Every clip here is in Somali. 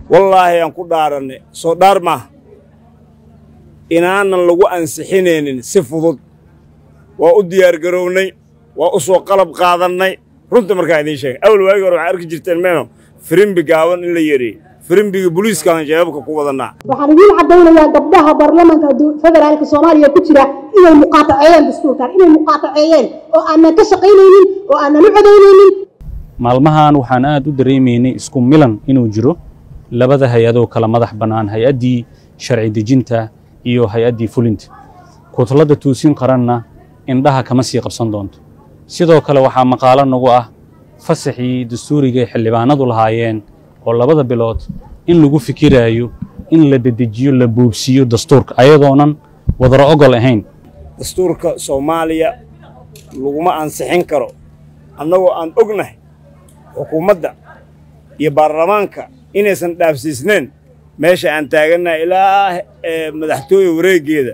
wallaahi aan ku dhaaranay soo dhaar maaha inaanan lagu ansixinaynin si fudud waa u diyaargarownay waa u soo qalab qaadannay runta markaa idiin sheegay awal waagi hore waxaa arki jirteen meeno firimbi gaaban in la yereeyey firimbiga booliiskaan jeebabka ku wadannaa waxaan idiin caddaynayaa gabdhaha baarlamaanka federaalka soomaaliya ku jira inay muqaataceeyeen dastuurkan inay muqaataceeyeen oo aanan ka shaqaynaynin oo aanan u codaynaynin maalmahan waxaan aad u dareemaynay isku milan inuu jiro labada hay-adoo kala madax bannaan hay-addii sharci dejinta iyo hay-addii fulinta kutladda tuusin qaranna indhaha kama sii qabsan doonto sidoo kale waxaa maqaalo nagu ah fasaxii dastuuriga ay xildhibaanadu lahaayeen oo labada bilood in lagu fikiraayo in la dedejiyo la boobsiiyo dastuurka ayadoonan wadaro ogol ahayn dastuurka soomaaliya laguma ansixin karo annagoo aan ognahay xukuumadda iyo baarlamaanka inaysan dhaafsiisneen meesha aan taagannahay ilaa madaxtooye wareeggeeda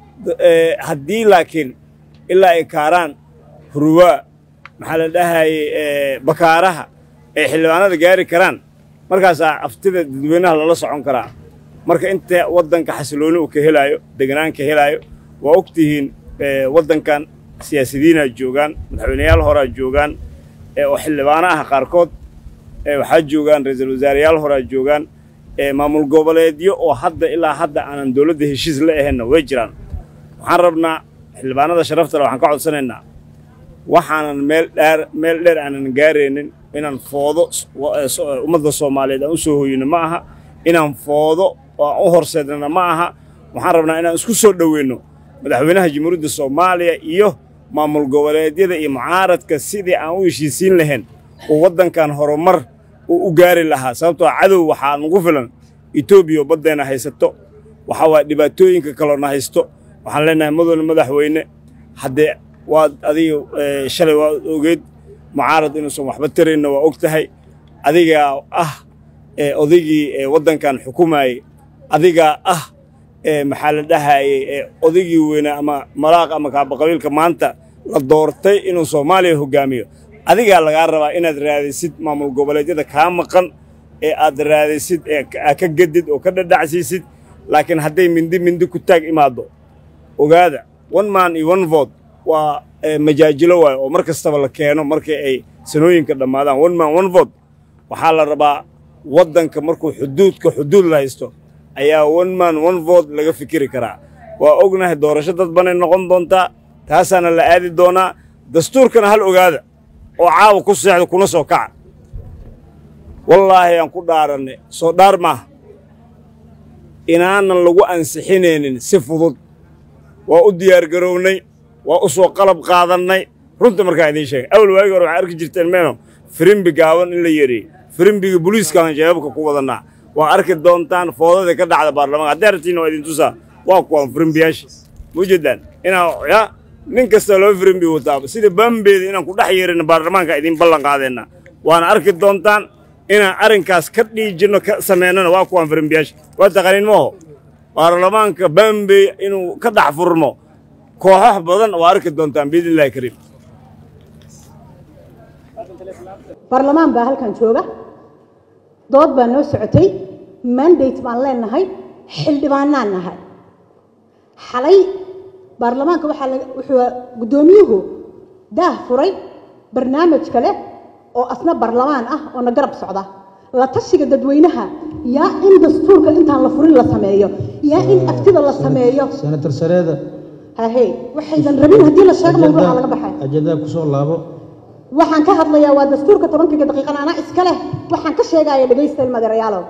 haddii laakiin ilaa ay kaaraan huruwaa maxaa la dhahayey bakaaraha ay xildhibaanada gaari karaan markaasaa aftida dadweynaha lala socon karaa marka inta waddanka xasilooni uu ka helaayo deganaan ka helaayo waa og tihiin waddankan siyaasidiinaa joogaan madaxweyneyaal horaa joogaan oo xildhibaano ah qaarkood waxaa joogaan ra-iisul wasaareyaal horaa joogaan maamul goboleedyo oo hadda ilaa hadda aanan dowladda heshiis la ahaynna way jiraan waxaan rabnaa xildhibaanada sharaftale waxaan ka codsanaynaa waxaanan meel dheer meel dheer aanan gaaraynin inaan foodo ummadda soomaaliyeed aan u soo hoyino ma aha inaan foodo oo aan u horseednana ma aha waxaan rabnaa inaan isku soo dhoweyno madaxweynaha jamhuuriyadda soomaaliya iyo maamul goboleedyada iyo mucaaradka sidii aan u heshiisiin lahayn oo waddankan horumar uu u gaari lahaa sababtoo cadow waxaa nagu filan etoobiya oo baddeenna haysato waxaa waaya dhibaatooyinka kaloona haysto waxaan leenahay mudane madaxweyne haddee waad adiga shalay waad ogeed mucaarad inuusan waxba taraynna waa og tahay adigaa ah odaygii waddankan xukumayey adigaa ah maxaa la dhahayey odaygii weynaa ama malaaq ama kaabaqabiilka maanta la doortay inuu soomaaliya hoggaamiyo adigaa lagaa rabaa inaad raadisid maamul goboleedyada kaa maqan ee aad raadisid ee ka gedid oo ka dhadhacsiisid laakiin hadday mindi mindi ku taag imaaddo ogaada one man iyo one vote waa majaajilo waayo oo mar kastaba la keeno markii ay sanooyinka dhammaadaan one man one vote waxaa la rabaa waddanka markuu xuduudka xuduud la haysto ayaa one man one vote laga fikiri karaa waa ognahay doorasho dad banay noqon doontaa taasaana la aadi doonaa dastuurkana hal ogaada oo caawa ku seexda kuna soo kaca wallaahi aan ku dhaarannay soo dhaar maaha inaanan lagu ansixinaynin si fudud waa u diyaargarownay waa u soo qalab qaadannay runta markaa idiin sheegay awal waagi hore waxaa arki jirteen meeno firimbi gaaban in la yereeyey firimbiga booliiskaan jeebabka ku wadannaa waa arki doontaan foodadii ka dhacda baarlamaanka haddii aragtiinna waa idin tusaa waa kuwaan firimbiyaasha muujeedaan inaa ya nin kasta loo firimbi wataaba sida baambeeda inaan ku dhex yeerina baarlamaanka idiin ballan qaadeenna waana arki doontaan inaan arrinkaas ka dhiijinno ka sameynana waa kuwaan firimbiyaasha waa taqaaniin maaho baarlamaanka baambey inuu ka dhex furmo kooxax badan waa arki doontaan biidni illahi kariim baarlamaan baa halkan jooga dood baa noo socotay mandate baan leenahay xildhibaanaan nahay xalay baarlamaanka waxaa wuxuu guddoomiyuhu daah furay barnaamij kale oo asna baarlamaan ah oo na garab socda la tashiga dadweynaha yaa in dastuurka intaan la furin la sameeyo yaa in aftida la sameeyo senator sareeda hahe waxaydan rabin haddii la sheego mawduuca laga baxay ajandaa kusoo laabo waxaan ka hadlayaa waa dastuurka tobankiga daqiiqan anaa iska leh waxaan ka sheegaya dhegaysta ilmadeerayaalow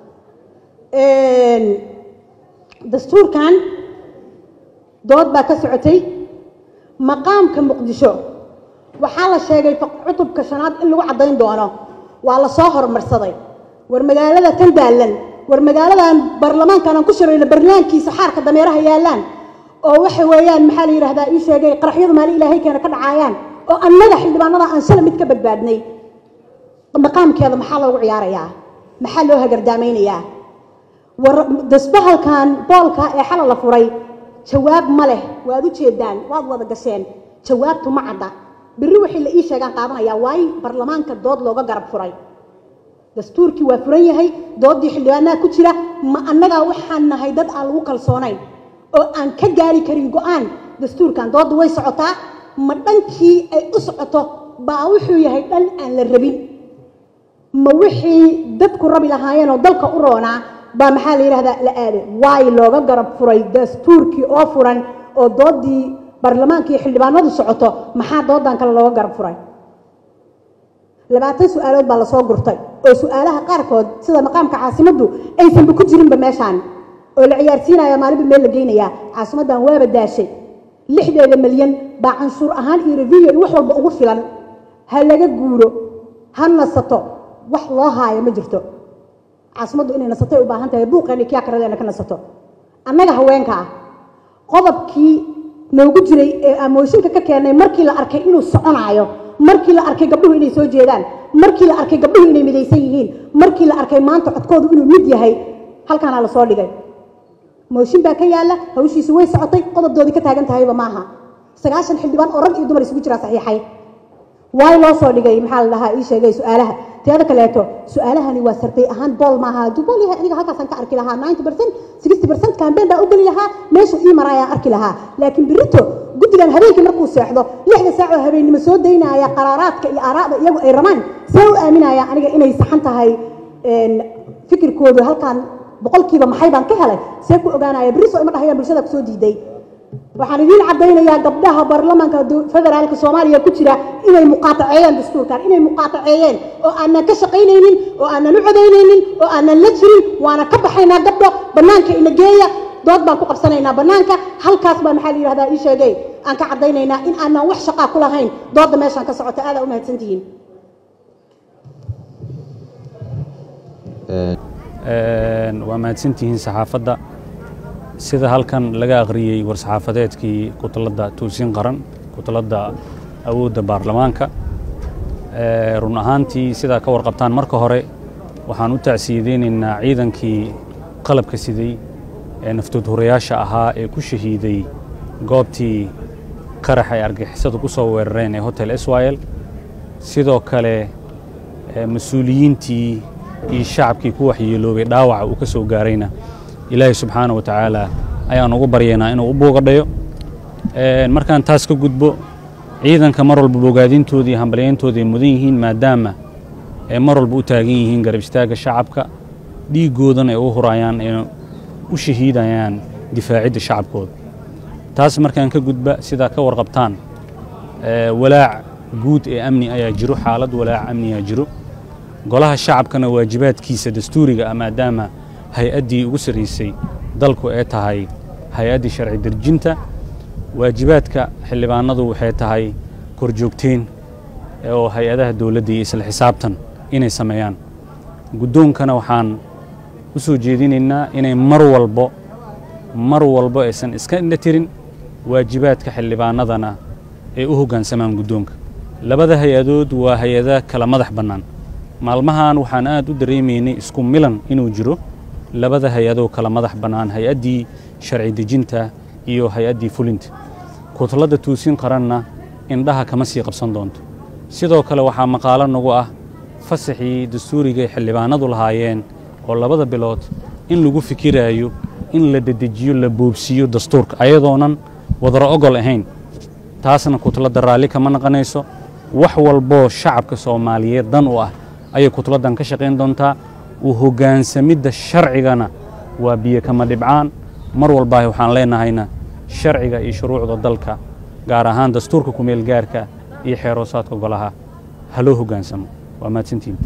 dastuurkan dood baa ka socotay maqaamka muqdisho waxaa la sheegay cutubka shanaad in lagu caddayn doono waa la soo horumarsaday war magaalada tan daallan war magaaladan baarlamaankan aan ku shirayno barnaamijkiisa xaarka dameeraha yaallaan oo waxa weeyaan maxaa la yidhahdaa ii sheegay qaraxyadu maalin ilaahay keena ka dhacaayaan oo annaga xildhibaanada aan shala mid ka badbaadnay maqaamkeeda maxaa loogu ciyaarayaa maxaa loo hagardaameynayaa war dasbahalkan boolka ee xala la furay jawaab ma leh waad u jeedaan waad wada gasheen jawaabtu ma cadda berri waxay la ii sheegaan qaadanayaa waayo baarlamaanka dood looga garab furay dastuurkii waa furan yahay doodii xildhibaanaha ku jira ma annagaa waxaan nahay dad aan lagu kalsoonayn oo aan ka gaari karin go-aan dastuurkan doodda way socotaa ma dhankii ay u socoto baa wuxuu yahay dhan aan la rabin ma wixii dadku rabi lahaayeen oo dalka u roonaa baa maxaa la yidhahdaa la aaday waay looga garab furay dastuurkii oo furan oo doodii baarlamaanka iyo xildhibaanadu socoto maxaa doodan kale looga garab furay labaatan su-aalood baa lasoo gurtay oo su-aalaha qaarkood sida maqaamka caasimaddu aysanba ku jirinba meeshaan oo la ciyaarsiinaya maalinba meel la geynayaa caasimaddan waaba daashay lixdeeda milyan baa canshuur ahaan iyo reviyo iyo wax walba ugu filan ha laga guuro ha nasato wax loo haayo ma jirto caasimaddu inay nasatay u baahan tahay buuqeena kiyaa karadeena ka nasato annaga haweenka ah qodobkii noogu jiray ee amooshinka ka keenay markii la arkay inuu soconaayo markii la arkay gabdhuhu inay soo jeedaan markii la arkay gabdhuhu inay midaysan yihiin markii la arkay maanta codkoodu inuu mid yahay halkaanaa lasoo dhigay mooshin baa ka yaalla hawshiisu way socotay qodobdoodii ka taagan tahayba maaha sagaashan xildhibaan oo rag iyo dumar isugu jiraa saxiixay waay loo soo dhigay maxaa la dhahaa ii sheegay su-aalaha teeda kaleeto su-aalahani waa sartay ahaan bool maaha hadduu bool yahay aniga halkaasaan ka arki lahaa ninety percent sixty percent campaign baa u geli lahaa meeshuu ii maraayaan arki lahaa laakiin birito guddigan habeenkii markuu seexdo lixda saac oo habeennimo soo daynaya qaraaraadka iyo aaraada iyagu ay rabaan see u aaminaya aniga inay saxan tahay fikirkoodu halkaan boqolkiiba maxay baan ka helay see ku ogaanaya beriso ima dhahayaan bulshada kusoo diiday waxaan idiin caddaynayaa gabdhaha baarlamaanka federaalka soomaaliya ku jira inay muqaataceeyeen dastuurkan inay muqaataceeyeen oo aanan ka shaqaynaynin oo aanan u codaynaynin oo aanan la jirin waana ka baxaynaa gabdho bannaanka ina geeya dood baan ku qabsanaynaa bannaanka halkaas baa maxaa la yidhahdaa ii sheegay aan ka caddaynaynaa in aanan wax shaqaa ku lahayn doodda meeshaan ka socota aadaa u mahadsantihiin waa mahadsantihiin saxaafadda sida halkan laga akhriyey war-saxaafadeedkii kutalladda tuusin qaran kutalladda awoodda baarlamaanka run ahaantii sidaa ka warqabtaan marka hore waxaan u tacsiyadeynaynaa ciidankii qalabka siday ee naftoodhurayaasha ahaa ee ku shahiiday goobtii qarax ay argixisadu ku soo weerareen ee hotel israel sidoo kale mas-uuliyiintii iyo shacabkii ku waxyeeloobay dhaawaca uu ka soo gaarayna ilaahay subxaana wa tacaala ayaan ugu baryaynaa inuu u buugadhayo markaan taas ka gudbo ciidanka mar walba bogaadintooda iyo hambalyayntooda ay mudan yihiin maadaama ay mar walba u taagan yihiin garab istaagga shacabka dhiiggoodana ay u hurayaan ay u shahiidayaan difaacidda shacabkooda taas markaan ka gudba sidaa ka warqabtaan walaac guud ee amni ayaa jiro xaalad walaac amniyaa jiro golaha shacabkana waajibaadkiisa dastuuriga ah maadaama hay-addii ugu sarraysay dalku ee tahay hay-addii sharci derjinta waajibaadka xildhibaanadu waxay tahay korjoogteen oo hay-adaha dowladda iyo isla xisaabtan inay sameeyaan guddoonkana waxaan u soo jeedinaynaa inay mar walbo mar walbo aysan iska indha tirin waajibaadka xildhibaanadana ay u hoggaansamaan guddoonka labada hay-adood waa hay-ada kala madax bannaan maalmahan waxaan aad u dareemaynay isku milan inuu jiro labada hay-adoo kala madax bannaan hay-addii sharci dejinta iyo hay-addii fulinta kutalladda tuusin qaranna indhaha kama sii qabsan doonto sidoo kale waxaa maqaalo nagu ah fasaxii dastuurigay xildhibaanadu lahaayeen oo labada bilood in lagu fikiraayo in la dedejiyo la boobsiiyo dastuurka ayadoonan wadaro ogol ahayn taasna kutalladda raalli kama naqanayso wax walboo shacabka soomaaliyeed dan u ah ayay kutladdan ka shaqayn doontaa u hoggaansamidda sharcigana waa biyo kama dhibcaan mar walbaahi waxaan leenahayna sharciga iyo shuruucda dalka gaar ahaan dastuurka kumeel gaarka iyo xeeroosaadka golaha ha loo hoggaansamo waa mahadsantiin